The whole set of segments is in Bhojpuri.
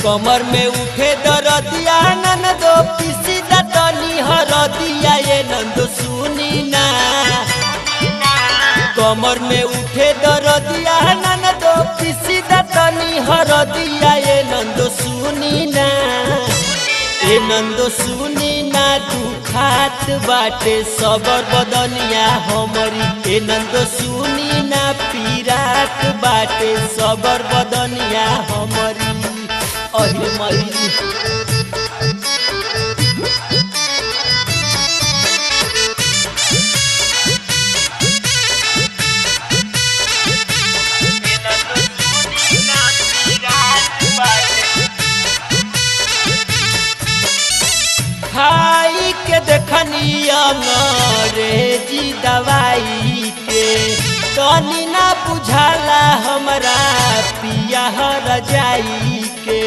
कमर में उठे दरदिया ननदो पिसी दतनी हरदिया ये नंदो सुनी ना कमर में उठे दरदिया ननदो पिसी दतनी हरदिया ये नंदो सुनी ना ए नंदो सुनी ना तू खात बाटे सबर बदनिया हमरी ए नंदो सुनी ना पीरात बाटे सबर बदनिया हमरी अरे मई खाई के देखनी अंग्रेजी दवाई के तनी ना बुझाला हमरा पिया हर जाई के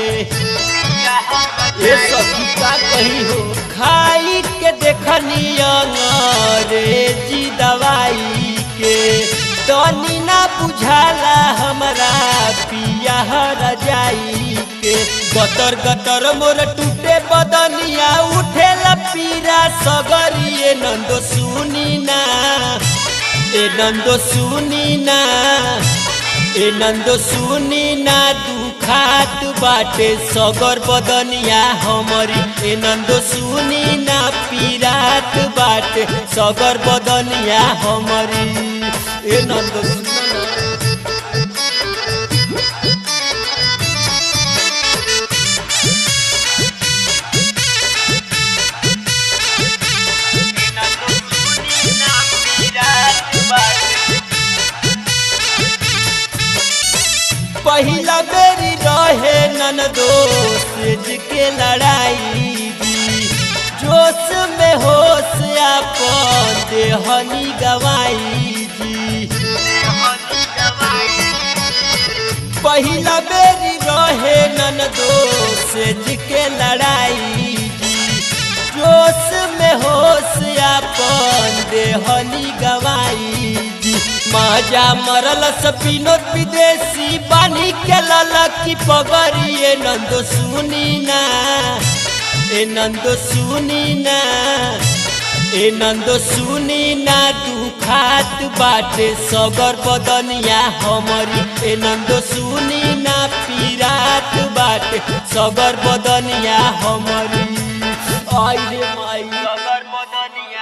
ये सखी का कही हो खाई के देखनी अंग्रेजी दवाई के तनी ना बुझाला हमरा पिया हर जाई के गतर गतर मोर टूटे बदनिया उठे पीरा सगरिए नंदो सुनी ना ए नंदो सुनी ना ए नंदो सुनी ना दुखात बाटे सगर बदनिया हमरी ए नंदो सुनी ना पीरात बाटे सगर बदनिया हमरी ए नंदो सुनी ना पहिला बेरी रहे नन दोस्त के लड़ाई दी जोश में होश अपन देहनी गवाई जी पहिला बेरी रहे नन दोस्त के लड़ाई दी जोश में होश अपन देहनी गवाई जी माजा मरल सपिनोत विदेशी बानी के ललकी पगड़िए नंदो सुनी ना ए नंदो सुनी ना ए नंदो सुनी ना दुखात बाटे सगर बदनिया हमरी ए नंदो सुनी ना पीरात बाटे सगर बदनिया हमरी आई रे माई सगर बदनिया